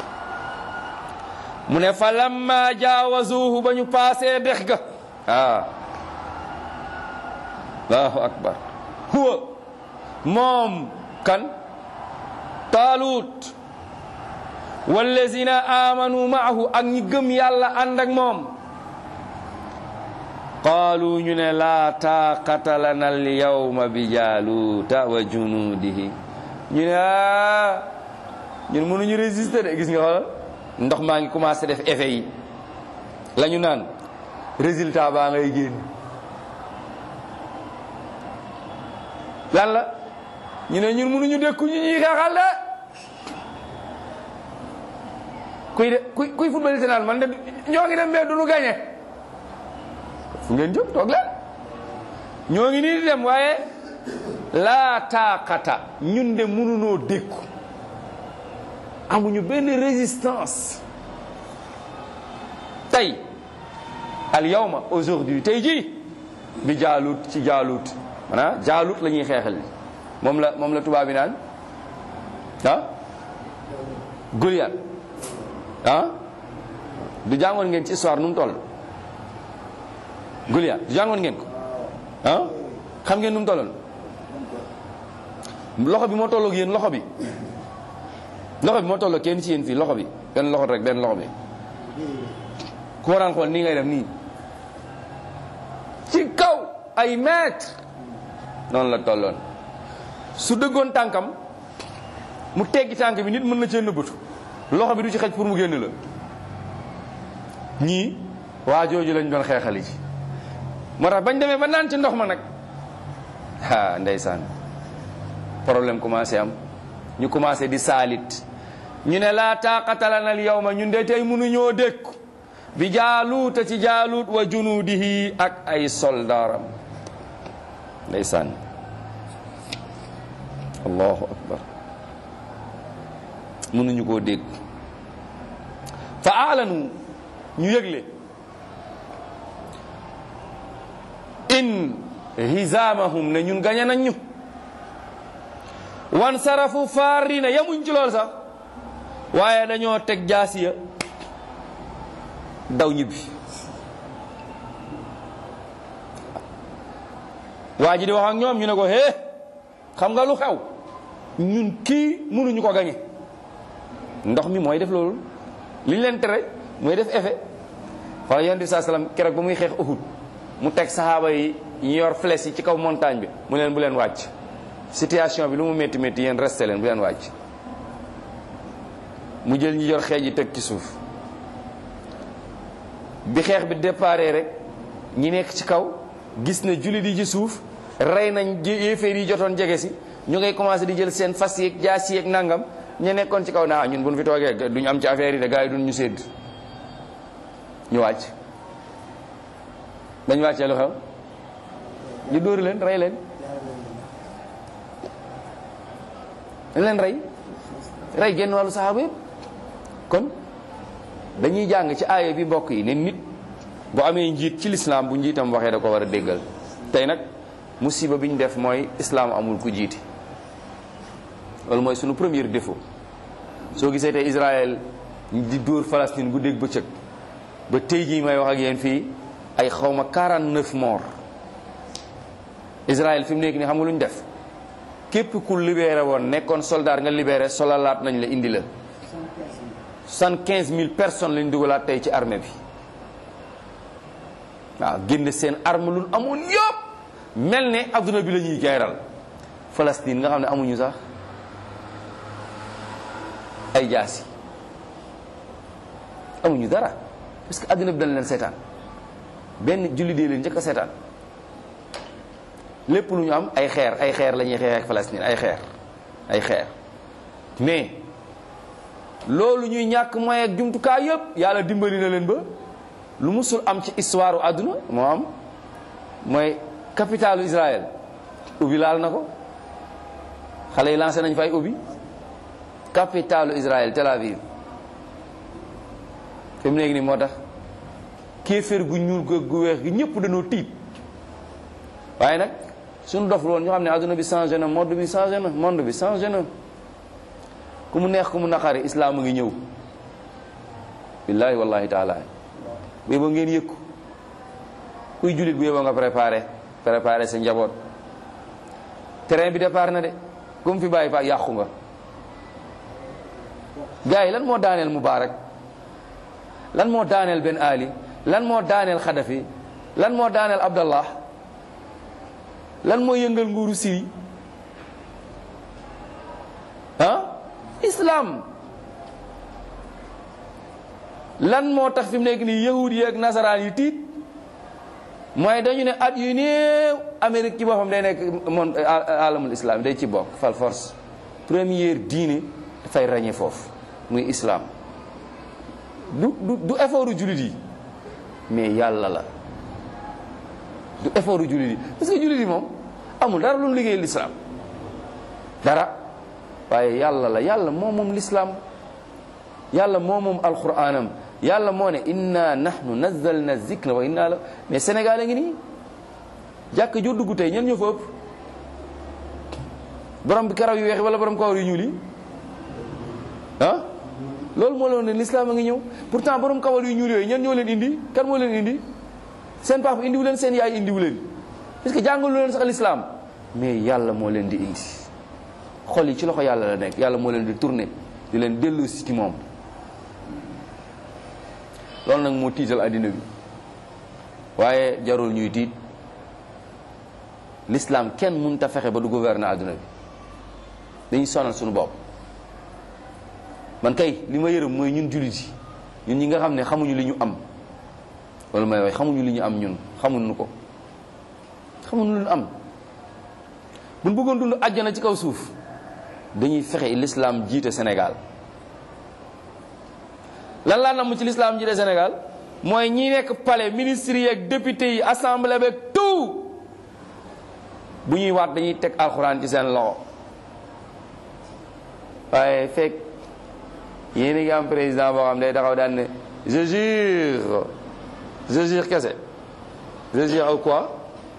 Speaker 1: mu ne fa lamma jaawazuhu ba ñu paasee dex ga ah allahu akbar huwa moom kan taalut wallazina amanu maahu ak ñi gëm yàlla ànd ak moom qaalu ñu ne laa taaqata lana al yawma bi jaaluuta wa junuudihi ñu ne ah ñun mënuñu résister de gis nga xoolal ndox maa ngi commencé def effet yi la ñu naan résultat baa ngay génn lan la ñu ne ñun mënuñu dékku ñu ñuy xeexal de kuy de kuy kuy football naan man de ñoo ngi dem mais duñu gagné fu ngeen jóg toog leen ñoo ngi nii di dem waaye laa taaqata ñun de mënunoo dékku amuñu benn résistance tey al yawma aujourd'hui tey jii bi jaalut ci jaalut maanaam jaalut la ñuy xeexal moom la moom la tubaab bi naan ah Goliath ah du jàngoon ngeen ci histoire nu mu toll Goliath du jàngoon ngeen ko ah xam ngeen nu mu tolloon loxo bi moo tolloog yéen loxo bi loxo bi moo tolloog kenn ci yéen fii loxo bi benn loxo rek benn loxo bi ku ma daan xool nii ngay def nii ci kaw ay mètre noonu la tolloon su dëggoon tànkam mu teggi tànk bi nit mën na cee nëbbatu loxo bi du ci xej pour mu génn la ñii waa jooju lañ doon xeexali ci moo tax bañ demee ba naan ci ndox ma nag ah ndeysaan problème commencé am ñu commencé di saalit ñu ne laa taaqata lana al yawma ñun de tey mënuñoo dékku bi jaaluuta ci jaaluut wa junuudihi ak ay soldaaram ndeysaan allahu akbar mënuñu koo dégg fa aalanu ñu yëgle in hisaamahum ne ñun gañe nañ ñu wan sarafu faarina yamuñ ci lool sax waaye dañoo teg jaasiya daw ñibbi waa ji di wax ak ñoom ñu ne ko hee xam nga lu xew ñun kii mënuñu ko gañe ndox mi mooy def loolu li ñu leen tere mooy def effet xoolal yonent bi saa salaam keroog ba muy xeex Uhud mu teg saxaaba yi ñu yor flèche yi ci kaw montagne bi mu leen bu leen wàcc situation bi lu mu métti métti yéen resté leen bu leen wàcc mu jël ñi yor xeej yi teg ci suuf bi xeex bi déparé rek ñi nekk ci kaw gis na jullit yi ci suuf rey nañ yéeféer yi jotoon jege si ñu ngay commencé di jël seen fas yeeg jaas yeeg nangam ñu nekkoon ci kaw naa ñun bu ñu fi toogee duñu am ci affaire yi de gars yi duñ ñu sédd ñu wàcc dañ wàccee lu xew ñu dóor leen rey leen dañ leen rey rey genn wàllu saxaaba yëpp kon dañuy jàng ci aaya bi mbokk yi ne nit bu amee njiit ci lislaam bu njiitam waxee da ko war a déggal tey nag musiba bi ñu def mooy islaam amul ku jiiti loolu mooy sunu premier défaut soo gisee tey Israël di dóor Palestine guddeeg bëccëg ba tey jii may wax ak yéen fii ay xawma 49 morts Israël fi mu nekk nii xam nga lu ñu def képp ku libéré woon nekkoon soldat nga libéré solalaat nañ la indi la soixante-quinze mille personnes lañ dugalaat tey ci armée bi waaw génne seen arme lu amoon yëpp mel ne adduna bi la ñuy gayral Palestine nga xam ne amuñu sax ay jaasi amuñu dara parce que adduna bi dañ leen seetaan benn julli dee leen njëkk a seetaan lépp lu ñu am ay xeer ay xeer la ñuy xeex ak Palestine ay xeer ay xeer mais loolu ñuy ñàkk moyen ak jumtukaay yëpp yàlla dimbali na leen ba lu musul am ci histoire àdduna moo am mooy capitalu Israël ubbi laal na ko xale yi lancé nañ fay ubbi capitalu Israël Tel Aviv fi mu nekk nii moo tax kéeféer gu ñuul gu gu weex gi ñëpp dañoo tiit waaye nag suñu dof loon ñoo xam ne adduna bi changé na monde bi changé na monde bi changé na ku mu neex ku mu naqari islaam a ngi ñëw billaahi wallahi taala bu yeboo ngeen yëkku kuy jullit bu yeboo nga préparé préparé sa njaboot terrain bi départ na de ku mu fi bàyyi fa yàqu nga gars yi lan moo daaneel Mubaarak lan moo daaneel Ben Ali lan moo daaneel Xadafi lan moo daaneel Abdallah lan moo yëngal nguuru Syrie ah islam lan moo tax fi mu nekk nii yahud yi ak nasaraan yi tiit mooy dañu ne at yu néew Amérique ci boppam day nekk monde alamul islam day ci bokk fal force première diine dafay ràññee foofu muy islam du du du effort jullit yi mais yàlla la du effort jullit yi parce que jullit yi moom amul dara lu mu liggéey l'islam dara waaye yàlla la yàlla moo moom l'islam yàlla moo moom alquranam yàlla moo ne inna nahnu nazzalna zikra wa inna la mais Sénégal a ngi nii jàkk joo dugg tey ñen ñoo fa ëpp borom bi karaw yu weex wala borom kawar yu ñuul yi ah loolu moo leen ne l'islam a ngi ñëw pourtant borom kawar yu ñuul yooyu ñen ñoo leen indi kan moo leen indi seen papa indiwu leen seen yaay indiwu leen parce que jàngalu leen sax l'islam mais yàlla moo leen di indi xol yi ci loxo yàlla la nekk yàlla moo leen di tourné di leen dellu si ci moom loolu nag moo tiital àddina bi waaye jarul ñuy tiit l'islam kenn mënut a fexe ba du gouverner àdduna bi dañuy sonal suñu bopp man kay li ma yërëm mooy ñun jullit yi ñun ñi nga xam ne xamuñu li ñu am loolu may wax xamuñu li ñu am ñun xamuñu ko xamuñu lu ñu am buñ bëggoon dund àjjana ci kaw suuf dañuy fexe l'islam jiite Sénégal lan laa namm ci l'islam jiite Sénégal mooy ñi nekk palais ministres yi ak députés yi assemblée beeg tout bu ñuy waat dañuy teg alxuraan ci seen loxo waaye fekk yéen a ngi am président boo xam ne day taxaw daan ne je jure je jure kese je jure au quoi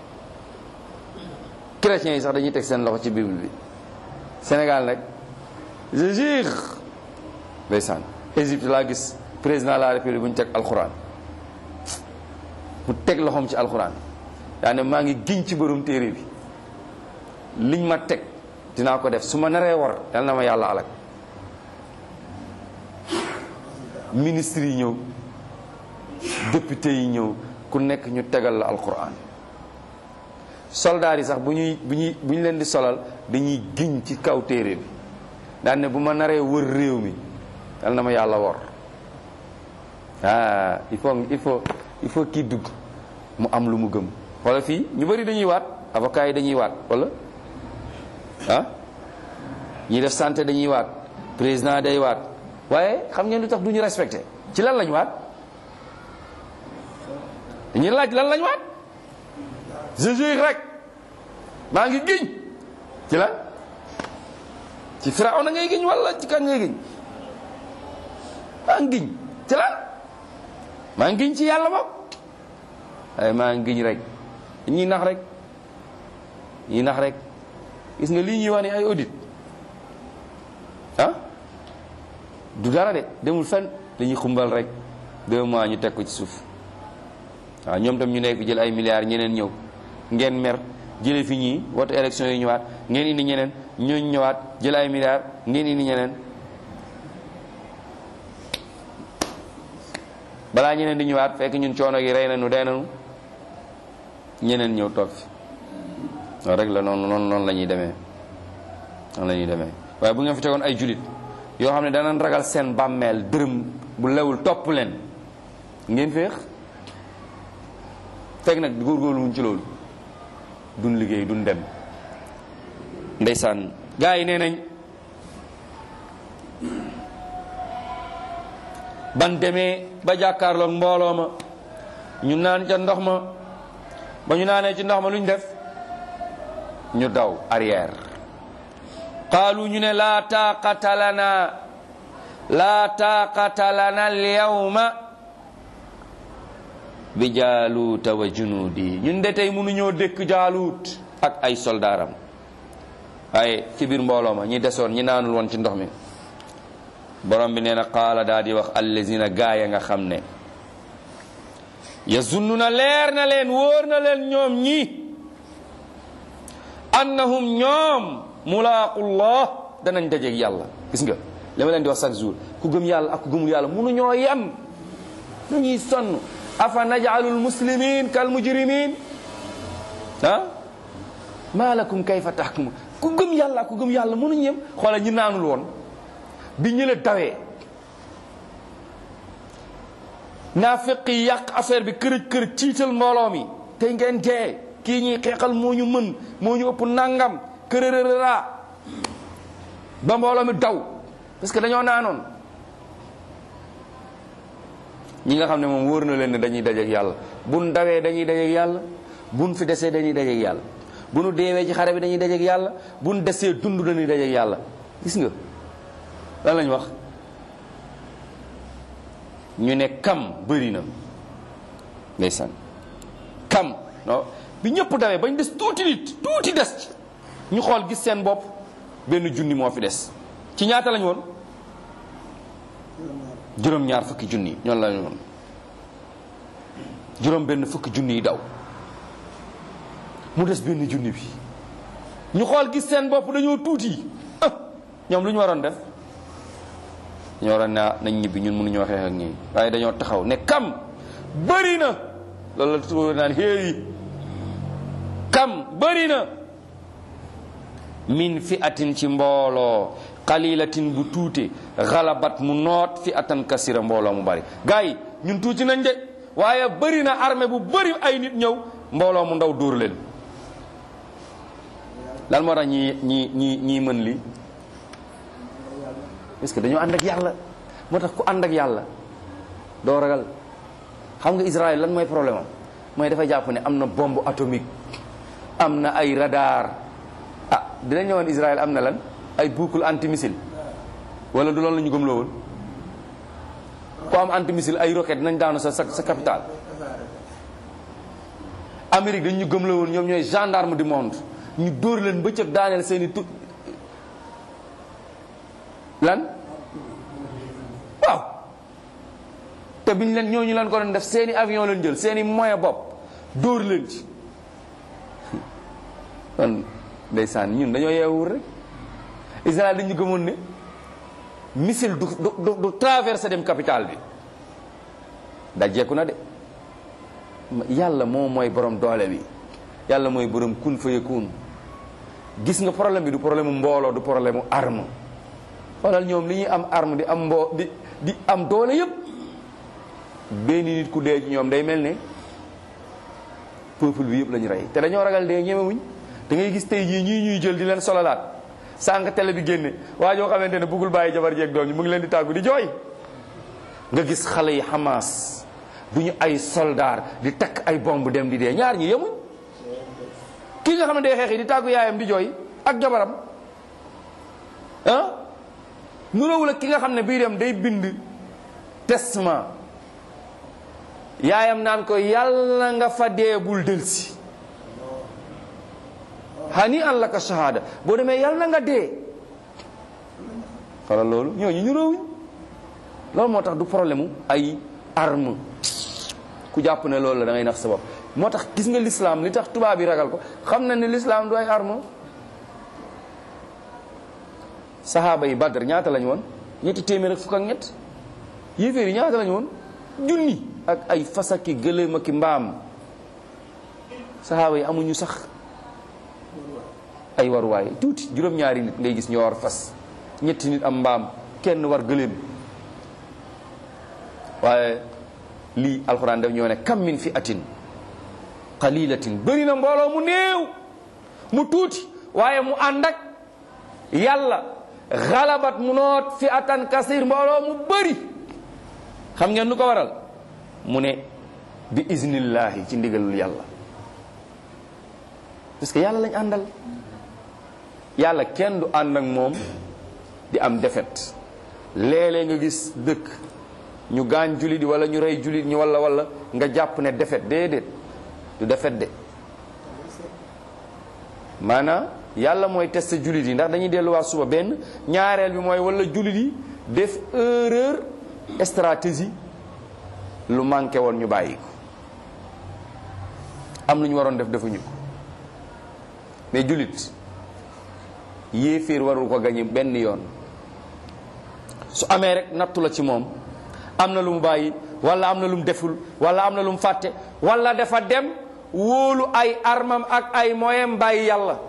Speaker 1: chrétiens yi sax dañuy teg seen loxo ci bible bi Sénégal nag je jure ndeysaan Égypte laa gis président de la république bu ñu teg alxuraan mu teg loxoom ci alxuraan daa ne maa ngi giñ ci borom téere bi liñ ma teg dinaa ko def su ma naree war yal na ma yàlla alak ministre yi ñëw député yi ñëw ku nekk ñu tegal la alquran soldaar yi sax bu ñuy bu ñuy bu ñu leen di solal dañuy giñ ci kaw téere bi daan ne bu ma naree wër réew mi yal na ma yàlla wor ah il faut il faut il faut kii dugg mu am lu mu gëm wala fii ñu bëri dañuy waat avocat yi dañuy waat wala ah ñi def santé dañuy waat président day waat waaye xam ngeen lu tax du ñu respecté ci lan lañ waat dañuy laaj lan lañ waat je jure rek maa ngi giñ ci lan ci Firawna ngay giñ wala ci kan ngay giñ maa ngi giñ ci lan maa ngi giñ ci yàlla moom waaye maa ngi giñ rek ñuy nax rek ñuy nax rek gis nga lii ñuy wax ni ay audit ah du dara de demul fenn dañuy xumbal rek deux mois ñu teg ko ci suuf waaw ñoom tam ñu nekk fi jël ay milliards ñeneen ñëw ngeen mer jële fi ñii wote élection yi ñëwaat ngeen indi ñeneen ñooñu ñëwaat jël ay milliards ngeen indi ñeneen balaa ñeneen di ñëwaat fekk ñun coono gi rey nañu dee nañu ñeneen ñëw toog fi loolu rek la noonu noonu noonu la ñuy demee noonu la ñuy demee waaye bu ngeen fi tegoon ay julit yoo xam ne danañ ragal seen bàmmeel dërëm bu lewul topp leen ngeen féex fekk nag góorgóorlu wuñ ci loolu duñ liggéey duñ dem ndeysaan gaa yi nee nañ ban demee ba jàkkaarloog mbooloo ma ñu naan ca ndox ma ba ñu naanee ci ndox ma lu ñu def ñu daw arrière qaalu ñu ne laa taaqata lana laa taaqata lana alyawma bi jaaluuta wa junuudi ñun de tey mënuñoo dëkk jaaluut ak ay soldaaram waaye ci biir mbooloo ma ñi desoon ñi naanul woon ci ndox mi borom bi nee na qaala daa di wax allazina gaaya nga xam ne yazunnuna leer na leen wóor na leen ñoom ñi annahum ñoom mulaaqullah danañ dajeeg yàlla gis nga li ma leen di wax chaque jour ku gëm yàlla ak ku gëmul yàlla mënuñoo yem dañuy sonn afa najalul muslimin kal mujrimin ah maa lakum kayfa tahkumun ku gëm yàlla ak ku gëm yàlla mënuñ yem xoola ñi naanul woon bi ñële dawee naafiq yi yàq affaire bi kërëj kërëj ciital mbooloo mi tey ngeen dee kii ñuy xeexal moo ñu mën moo ñu ëpp nangam kërërërëra ba mbooloo mi daw parce que dañoo naanoon ñi nga xam ne moom wóor na leen ne dañuy dajeek yàlla buñ dawee dañuy dajeek yàlla buñ fi desee dañuy dajeek yàlla bu nu deewee ci xare bi dañuy dajeek yàlla buñ desee dund dañuy dajeek yàlla gis nga lan lañ wax ñu ne kam bëri na ndeysaan kam non bi ñëpp dawee bañ des tuuti nit tuuti des ci ñu xool gis seen bopp benn junni moo fi des ci ñaata lañ woon juróom-ñaar fukki junni ñoon lañ woon juróom benn fukki junni yi daw mu des benn junni bi ñu xool gis seen bopp dañoo tuuti ñoom lu ñu waroon def ñu waroon ne nañ ñibbi ñun mënuñoo xeex ak ñii waaye dañoo taxaw ne kam bëri na loolu la tubaab naan xéeyi kam bëri na min fi atin ci mbooloo xalilatin bu tuute xalabat mu noot fi atan kasira mbooloo mu bari gars yi ñun tuuti nañ de waaye bëri na armée bu bëri ay nit ñëw mbooloo mu ndaw dóor leen lan moo tax ñi ñi ñi ñii mën li parce que dañoo ànd ak yàlla moo tax ku ànd ak yàlla doo ragal xam nga Israël lan mooy problème am mooy dafa jàpp ne am na bombe atomique am na ay radar ah dina ñëwoon Israël am na lan ay boucle antimissile wala du loolu la ñu gëmloo woon ku am antimissile ay roquette dinañ daanu sa sa sa capitale Amérique dañ ñu gëmloo woon ñoom ñooy gendarme du monde ñu dóor leen bëccëg daaneel seen i tu lan waaw te biñ leen ñooñu leen ko doon def seeni avion leen jël seeni moyen bopp dóor leen ci kon ndeysaan ñun dañoo yeewul rek Israël dañu gëmoon ne missile du du du traversé dem capitale bi dajeeku na de yàlla moom mooy borom doole bi yàlla mooy borom kun fa yakun gis nga problème bi du problème mu mbooloo du problème mu arme xoolal ñoom li ñuy am arme di am mboo di di am doole yépp benn nit ku dee ci ñoom day mel ne peuple bi yëpp la ñu rey te dañoo ragal dee ñemewuñ da ngay gis tey jii ñii ñuy jël di leen sololaat sànq télé bi génne waa joo xamante ne bëggul bàyyi jabar jeeg doom ñi mu ngi leen di tàggu di jooy nga gis xale yi Hamas du ñu ay soldaar di takk ay bomb dem di dee ñaar ñi yemuñ kii nga xam ne day xeex yi di tàggu yaayam di jooy ak jabaram ah nuróowul ak ki nga xam ne bii dem day bind testament yaayam naan ko yàlla nga fa dee bul delsi hani an la ka shahada boo demee yàlla na nga dee xoolal loolu ñooñu nuróowuñ loolu moo tax du problème mu ay arme ku jàpp ne loolu la da ngay nax sa bopp moo tax gis nga l'islam li tax tubaab yi ragal ko xam na ne l'islam du ay arme saxaaba yi badr ñaata lañu woon ñetti téeméer ak fukk ak ñett yéeféer yi ñaata lañu woon junni ak ay fasaki gëléem ak mbaam saxaaba yi amuñu sax ay waruwaay tuuti juróom-ñaari nit ngay gis ñoo war fas ñetti nit am mbaam kenn war gëléem waaye lii alxuraan daf ñoo ne kam min fi atin qalilatin bëri na mbooloo mu néew mu tuuti waaye mu ànd ak yàlla xalabat mu noot fi atan kasir mbooloo mu bëri xam ngeen nu ko waral mu ne bi iznillahi ci ndigalul yàlla parce que yàlla lañ àndal yàlla kenn du ànd ak moom di am defet léeg-léeg nga gis dëkk ñu gaañ julit wala ñu rey julit ñi wala wala nga jàpp ne defet déedéet du defet de maanaam yàlla mooy tester julit yi ndax dañuy delluwaat suba benn ñaareel bi mooy wala julit yi def erreur stratégie lu manqué woon ñu bàyyi ko am lu ñu waroon def defuñu ko mais julit yéeféer warul ko gañe benn yoon su amee rek nattu la ci moom am na lu mu bàyyi wala am na lu mu deful wala am na lu mu fàtte wala dafa dem wóolu ay armam ak ay moyem bàyyi yàlla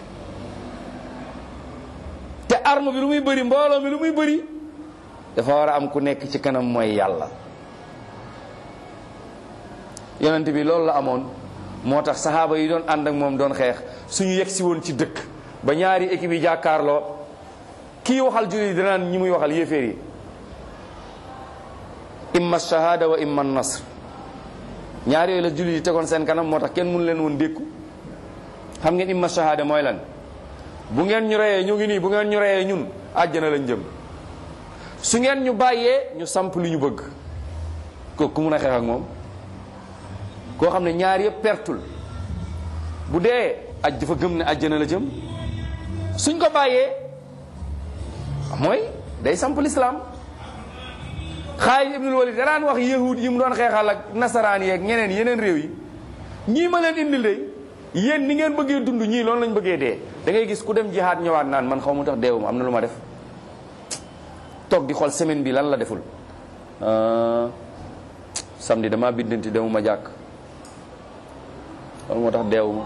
Speaker 1: te arme bi lu muy bëri mbooloo mi lu muy bëri dafa war a am ku nekk ci kanam mooy yàlla yonent bi loolu la amoon moo tax saxaaba yi doon ànd ak moom doon xeex suñu yegg si woon ci dëkk ba ñaari équipe yi jàkkaarloo kii waxal jullit yi danaan ñi muy waxal yéeféer yi imma shahada wa imma nasr ñaar yooyu la jullit yi tegoon seen kanam moo tax kenn mënu leen woon dékku xam ngeen imma shahada mooy lan bu ngeen ñu reyee ñu ngi nii bu ngeen ñu reyee ñun àjjana lañ jëm su ngeen ñu bàyyee ñu samp li ñu bëgg ko ku mun a xeex ak moom koo xam ne ñaar yëpp pertul bu dee aj dafa gëm ne àjjana la jëm suñ ko bàyyee mooy day samp lislaam Xaalid ibnul Walid danaan wax yahud yi mu doon xeexal ak nasaraan yeeg ñeneen yeneen réew yi ñii ma leen indil de yéen ni ngeen bëggee dund ñii loolu lañ bëggee dee da ngay gis ku dem jihaad ñëwaat naan man xaw ma tax deewu ma am na lu ma def toog di xool semaine bi lan la deful samedi dama biddanti demuma jàkk loolu moo tax deewuma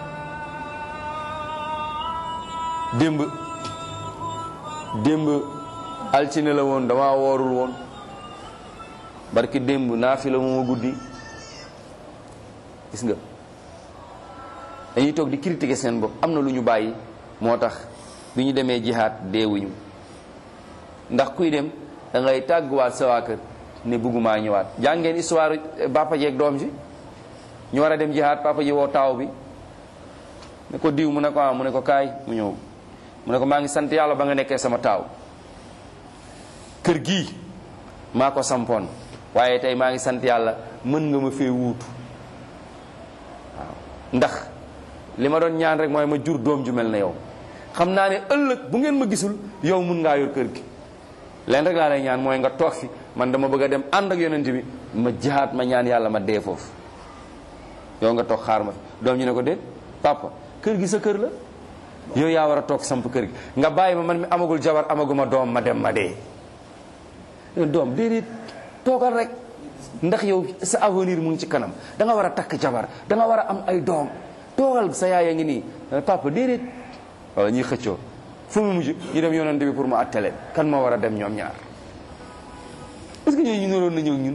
Speaker 1: démb démb altine la woon dama woorul woon barki démb naa fi la mooma guddi gis nga dañuy toog di critiquer seen bopp am na lu ñu bàyyi moo tax bi ñu demee jihaat deewuñu ndax kuy dem da ngay tàgguwaat sa waa kër ne bëggumaa ñëwaat jàngeen histoire papa ji ak doom ji ñu war a dem jihaat papa ji woo taaw bi ne ko diw mu ne ko ah mu ne ko kaay mu ñëw mu ne ko maa ngi sant yàlla ba nga nekkee sama taaw kër gii maa ko sampoon waaye tey maa ngi sant yàlla mën nga ma fee wuutu waaw ndax li ma doon ñaan rek mooy ma jur doom ju mel na yow xam naa ne ëllëg bu ngeen ma gisul yow mun ngaa yor kër gi leen rek laa lay ñaan mooy nga toog fi man dama bëgg a dem ànd ak yonent bi ma jihaat ma ñaan yàlla ma dee foofu yow nga toog xaar ma fi doom ñu ne ko déet papa kër gi sa kër la yow yaa war a toog samp kër gi nga bàyyi ma man mi amagul jabar amaguma doom ma dem ma dee doom déedéet toogal rek ndax yow sa avenir mu ngi ci kanam da nga war a takk jabar da nga war a am ay doom toogal sa yaay a ngi nii papa déedéet waaw ñuy xëccoo fu mu mujj ñu dem yonante bi pour mu atte leen kan moo war a dem ñoom ñaar est-ce que ñooñu ñu naroon na ñëw ñun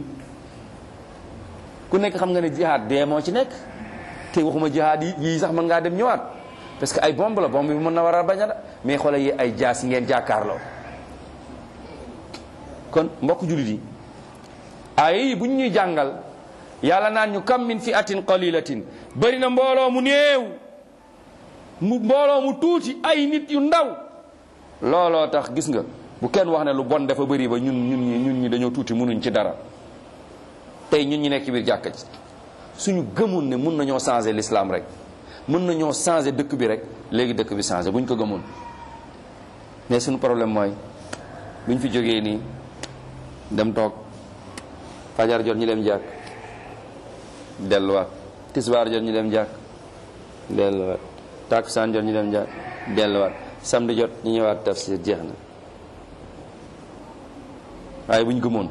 Speaker 1: ku nekk xam nga ne jihaad dee moo ci nekk te waxuma jihaad yi yii sax mën ngaa dem ñëwaat parce que ay bomb la bomb bi mën na war a bañ a da mais xoolal yi ay jaas yi ngeen jàkkaarloo kon mbokk jullit yi ay bu ñu ñuy jàngal yàlla naan ñu kam min fi atin qalilatin bëri na mbooloo mu néew mu mbooloo mu tuuti ay nit yu ndaw looloo tax gis nga bu kenn wax ne lu bon dafa bëri ba ñun ñun ñi ñun ñi dañoo tuuti mënuñ ci dara tey ñun ñi nekk ci biir jàkka ji suñu gëmoon ne mun nañoo changer l'islam rek mën nañoo changer dëkk bi rek léegi dëkk bi changer buñ ko gëmoon mais suñu problème mooy buñ fi jógee nii dem toog fajar jot ñu dem jàkk delluwaat tisbaar jot ñu dem jàkk delluwaat takkusaan jot ñu dem jàkk delluwaat samedi jot ñu ñëwaat tafsir jeex na waaye bu ñu gëmoon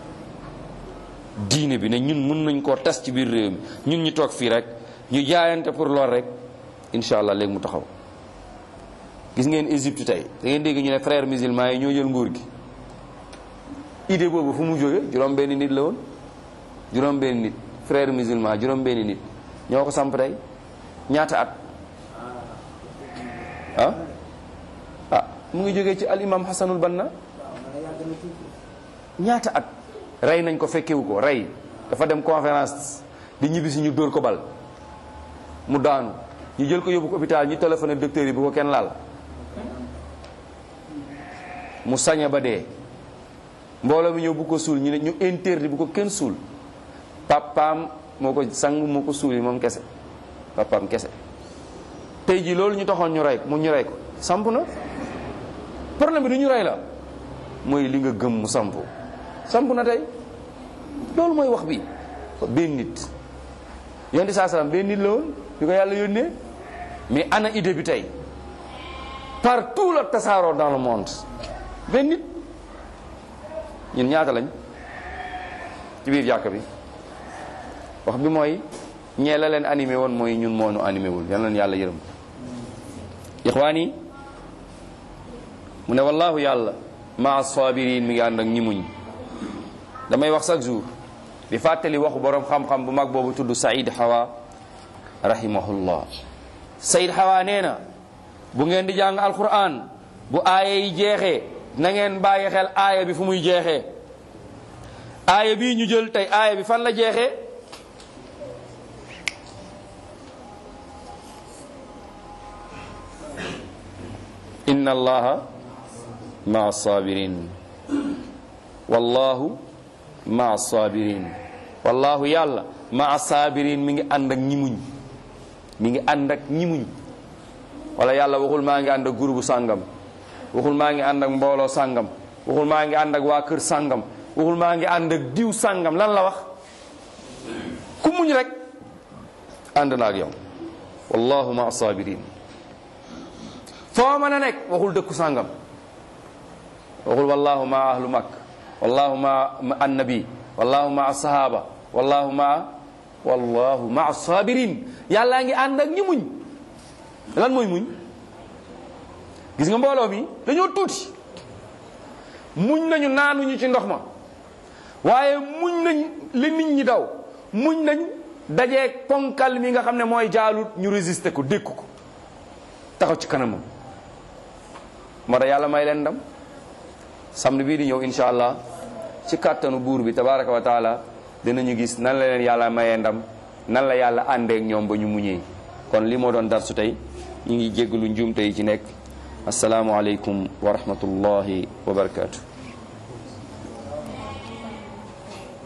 Speaker 1: diine bi ne ñun mën nañ koo tas ci biir réew mi ñun ñu toog fii rek ñu jaayante pour lool rek incha allah léegi mu taxaw gis ngeen Égypte tey da ngeen dégg ñu ne frères musulmans yi ñoo jël nguur gi idée boobu fu mu jóge juróom benn nit la woon juróom benn nit frères musulmans juróom benn nit ñoo ko samp tey ñaata at ah ah mu ngi jógee ci al imam Hassanul Banna ñaata at rey nañ ko fekkewu ko rey dafa dem conférence di ñibbisi ñu dóor ko bal mu daanu ñu jël ko yóbbu ko hôpital ñu téléphoné docteur yi bu ko kenn laal mu saña ba dee mbooloo mi ñëw bu ko suul ñu ne ñu interdit bu ko kenn suul papaam moo ko sang moo ko suul yi moom kese papaam kese tey jii loolu ñu taxoon ñu rey mu ñu rey ko samp na problème bi du ñu rey la mooy li nga gëm mu samp samp na tey loolu mooy wax bi benn nit yonent saa salaam benn nit la woon bi ko yàlla yónnee mais ana idée bi tey partout la tasaaroo dans le monde benn nit ñun ñaata lañ ci biir jàkk bi wax bi mooy ñee la leen animé woon mooy ñun moo nu animé wul yal na yàlla yërëm ixwaan yi mu ne wallahu yàlla maa sabirin mi ngi ànd ak ñi muñ damay wax chaque jour di fàttali waxu borom xam-xam bu mag boobu tudd Saïd Hawa rahimahullah Saïd Hawa nee na bu ngeen di jàng alquran bu aaya yi jeexee na ngeen bàyyi xel aaya bi fu muy jeexee aaya bii ñu jël tey aaya bi fan la jeexee inna allaha maa sabirin wallahu maa sabirin wallahu yàlla maa sabirin mi ngi ànd ak ñi muñ mi ngi ànd ak ñi muñ wala yàlla waxul maa ngi ànd ak groupe sàngam waxul maa ngi ànd ak mbooloo sàngam waxul maa ngi ànd ak waa kër sàngam waxul maa ngi ànd ak diw sàngam lan la wax ku muñ rek ànd na ak yow wallahu maa sabirin foo mën a nekk waxul dëkku sàngam waxul wallahu maa ahlu makk wallahu maa annabi wallahu maa sahaba wallahu maa wallahu maa sabirin yàllaa ngi ànd ak ñi muñ lan mooy muñ gis nga mbooloo mi dañoo tuuti muñ nañu naanuñu ci ndox ma waaye muñ nañ li nit ñi daw muñ nañ dajeeg ponkal mi nga xam ne mooy jaalut ñu résister ko dékku ko taxaw ci kanamam moo tax yàlla may leen ndam samedi bii di ñëw insha allah ci kàttanu buur bi tabaraka wa taala dinañu gis nan la leen yàlla mayee ndam nan la yàlla àndeek ñoom ba ñu muñee kon li moo doon darsu tey ñu ngi jéggalu njuumte yi ci nekk asalaamualeykum wa rahmatullahi wa barakatu